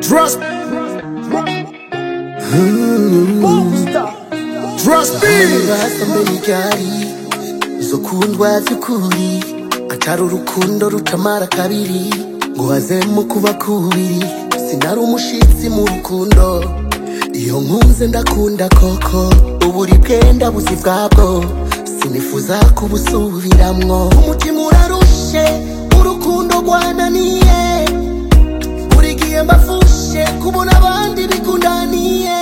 Trust. Trust me. basa mbere ryari zo kundwa by'ukuri atari urukundo rutamara kabiri ngo hazemo kuba kubiri sinari umushitsi mu rukundo iyo nkunze ndakunda koko uburi bwenda buzi bwabwo sinifuza kubusubiramwo umutima urarushe urukundo rwananiye buri gihe mbafushe kubona abandi bikundaniye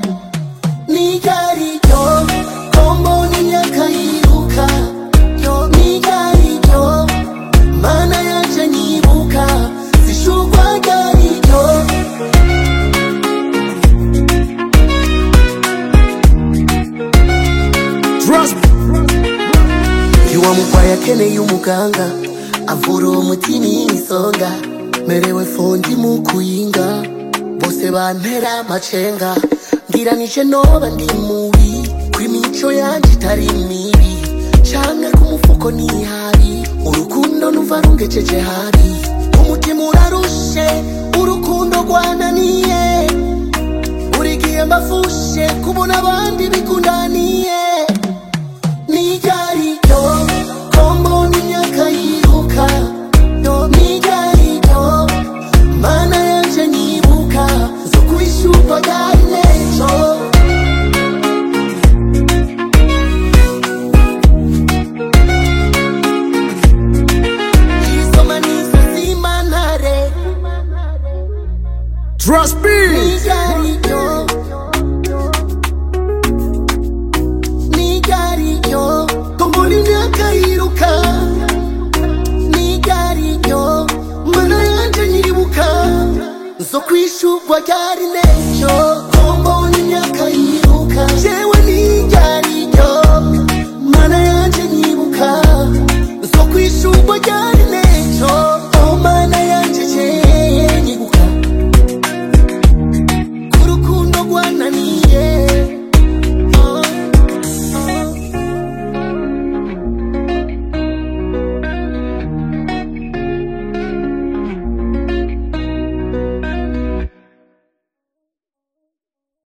nigaryo kombo n'imyaka yiruka yo nigaryo mana yanje nyibuka zishurwa garyo Trust. iwa mugwayi akeneye umuganga avura uwo mutima isonga merewe fondi mu kuyinga bose bantera amacenga ngira nije noba ndi mubi kw'imico yanje itari mibi canke ku mufuko nihabi urukundo nuva rungejeje habi umutima urarushe urukundo rwananiye buri gihe mbafushe kubona abandi bikundaniye nigaryo kombo n'imyaka yiruka yo nigaryo mana yanje nyibuka zo kwishyurwa gari n'ejo isoma nizo zimantare Trust me. nigaryo nigaryo kombo n'imyaka yiruka nigaryo mana yanje nyibuka zo kwishurwa ryari n'ejo kombo n'imyaka yiruka je